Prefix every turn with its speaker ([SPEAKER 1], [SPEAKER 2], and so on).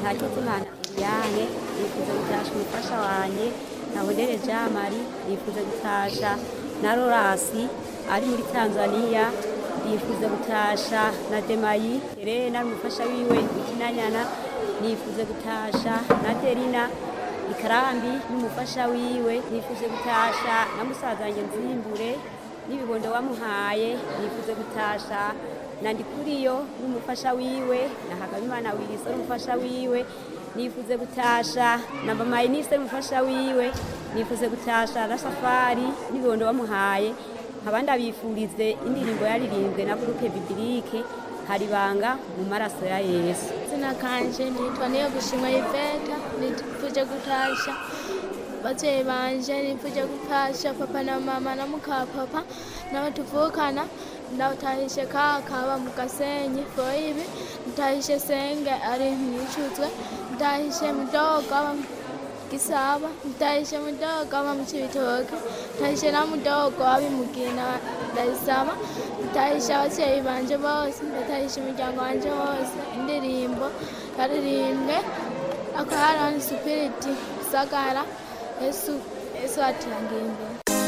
[SPEAKER 1] ntakizimana Liliane nifuza gutasha umufasha wanjye nahondere Jean Marie nifuza gutasha na Lorasi ari muri Tanzania nifuza gutasha na Demayi Helena umufasha wiwe ikinanyana nifuza gutasha na Derina ikarambi n'umufasha wiwe nifuza gutasha na musaza wanjye nzimbure n'ibibondo wamuhaye nifuza gutasha na ndikuriyo n'umufasha wiwe na Hagabimana Wilson n'umufasha wiwe nifuze gutasha na mama Inise n'umufasha wiwe nifuze gutasha na Safari n'ibibondo wamuhaye abandi abifurize indirimbo yaririmbwe na groupe bibilike hari banga mu maraso ya Yesu
[SPEAKER 2] izina kanje nitwa niyo gushimwa Yvette nifuje gutasha abavyeyi banje nifuje gutasha papa na mama na muka papa nabo tuvukana ndawutahishe kaka aba mu gasenyi foibi ndahishe senge ari mwicuzwe ndahishe mudogo aba mu gisaba ndahishe mudogo aba mu cibitoke ndahishe na mudogo abi mugina ndayisaba ndahishe abavyeyi banje bose ndatahishe umuryango wanje wose indirimbo yaririmbwe akaharani supiriti sagara yesu yesu atirangiye imbere